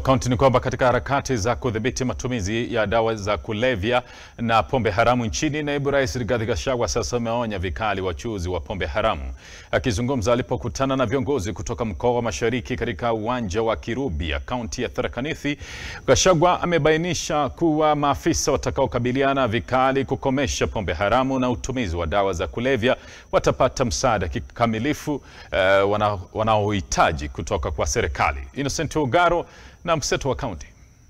Kaunti ni kwamba katika harakati za kudhibiti matumizi ya dawa za kulevya na pombe haramu nchini, naibu rais Rigathi Gachagua sasa ameonya vikali wachuuzi wa pombe haramu. Akizungumza alipokutana na viongozi kutoka mkoa wa Mashariki katika uwanja wa Kirubia, kaunti ya Tharaka Nithi, Gachagua amebainisha kuwa maafisa watakaokabiliana vikali kukomesha pombe haramu na utumizi wa dawa za kulevya watapata msaada kikamilifu uh, wanaohitaji kutoka kwa serikali. Innocent Ogaro na mseto wa kaunti.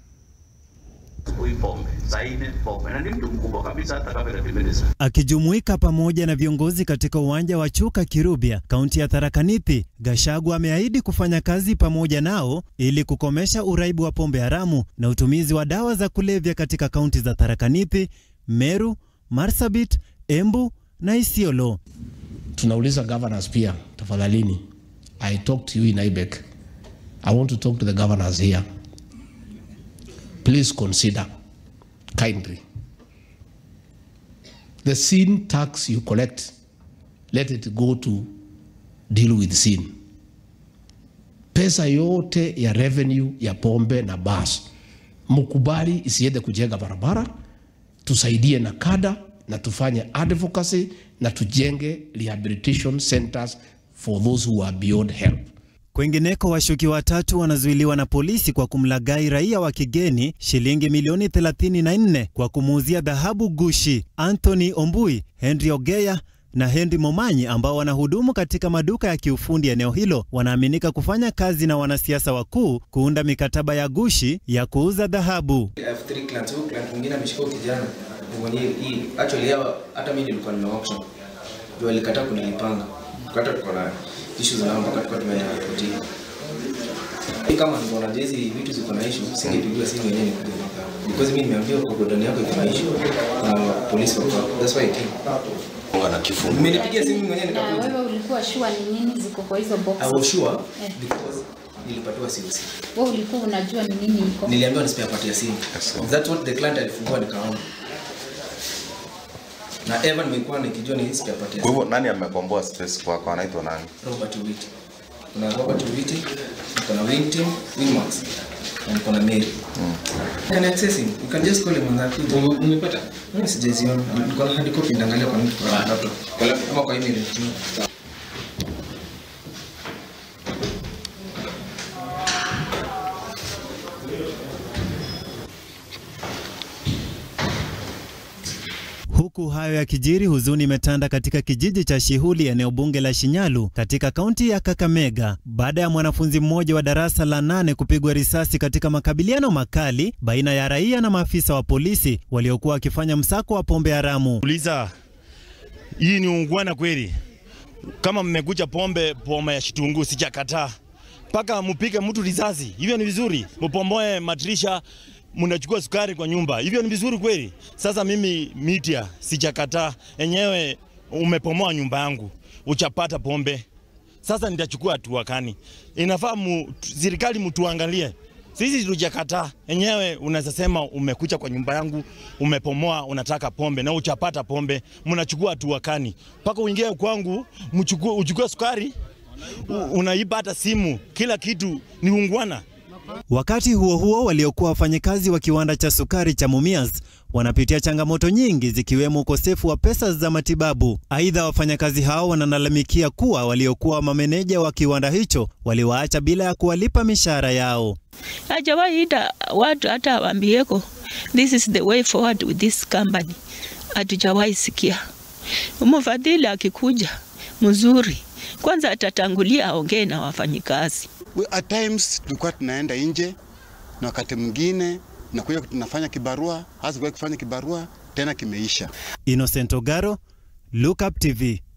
Akijumuika pamoja na viongozi katika uwanja wa Chuka Kirubia, kaunti ya Tharaka Nithi, Gachagua ameahidi kufanya kazi pamoja nao ili kukomesha uraibu wa pombe haramu na utumizi wa dawa za kulevya katika kaunti za Tharaka Nithi, Meru, Marsabit, Embu na Isiolo. Tunauliza governors pia, tafadhalini, I talk to you in IBEC. I want to talk to the governors here. Please consider kindly the sin tax you collect, let it go to deal with sin. Pesa yote ya revenue ya pombe na bas mkubali isiende kujenga barabara, tusaidie na kada na tufanye advocacy na tujenge rehabilitation centers for those who are beyond help. Kwengineko, washukiwa watatu wanazuiliwa na polisi kwa kumlaghai raia wa kigeni shilingi milioni 34 kwa kumuuzia dhahabu gushi. Anthony Ombui, Henry Ogeya na Henry Momanyi ambao wanahudumu katika maduka ya kiufundi eneo hilo wanaaminika kufanya kazi na wanasiasa wakuu kuunda mikataba ya gushi ya kuuza dhahabu. mwingine ameshika kijana mwenye hii actually hawa hata mimi nilikuwa nime auction ndio alikataa kunilipanga hata tuko na issue za namba mpaka tumeyapotia hii kama ndio hizi vitu ziko na issue singepigiwa simu yenyewe ni kuja because mimi nimeambiwa kwa godoni yako iko na issue na polisi wako hapo that's why I came wana kifungu. Nimenipigia simu mwenyewe Na nikakuja wewe ulikuwa sure ni nini ziko kwa hizo I boxes? was sure Eh. because nilipatiwa COC Wewe ulikuwa unajua ni nini iko? niliambiwa nisipea patia simu that's what the client alifungua nikaona na Evan nimekuwa nikijua ni spare part ya Kwa hivyo nani amekomboa space kwako? Anaitwa nani? Robert Witi. Kuna Robert Witi, kuna Wing Team, Wingmax, na kuna Mary. Can access him. You can just call him on that. Umepata? Mimi sijaziona. Niko na hard copy ndaangalia kwa nini kwa laptop. Kwa laptop ama kwa email tu. Huku hayo yakijiri, huzuni imetanda katika kijiji cha Shihuli, eneo bunge la Shinyalu katika kaunti ya Kakamega, baada ya mwanafunzi mmoja wa darasa la nane kupigwa risasi katika makabiliano makali baina ya raia na maafisa wa polisi waliokuwa wakifanya msako wa pombe haramu. Uliza, hii ni ungwana kweli? Kama mmekuja pombe pombe ya shitungu, sijakataa mpaka mupige mtu risasi, hivyo ni vizuri. Mupomoe madirisha, mnachukua sukari kwa nyumba, hivyo ni vizuri kweli? Sasa mimi mitia, sijakataa enyewe, umepomoa nyumba yangu, uchapata pombe, sasa nitachukua hatua kani? Inafaa mu, serikali mtuangalie sisi tujakataa enyewe. Unaweza sema umekuja kwa nyumba yangu, umepomoa, unataka pombe na uchapata pombe, mnachukua hatua kani? Mpaka uingie kwangu mchukue, uchukue sukari, u- unaiba hata simu, kila kitu ni ungwana. Wakati huo huo, waliokuwa wafanyikazi wa kiwanda cha sukari cha Mumias wanapitia changamoto nyingi zikiwemo ukosefu wa pesa za matibabu. Aidha, wafanyakazi hao wanalalamikia kuwa waliokuwa mameneja wa kiwanda hicho waliwaacha bila ya kuwalipa mishahara yao. hajawahi ita watu hata awambieko this is the way forward with this company, hatujawahi sikia. Mfadhili akikuja mzuri, kwanza atatangulia aongee na wafanyikazi. We, at times tulikuwa tunaenda nje na wakati mwingine nakuja tunafanya kibarua, hasa kufanya kibarua tena kimeisha. Innocent Ogaro, Look Up TV.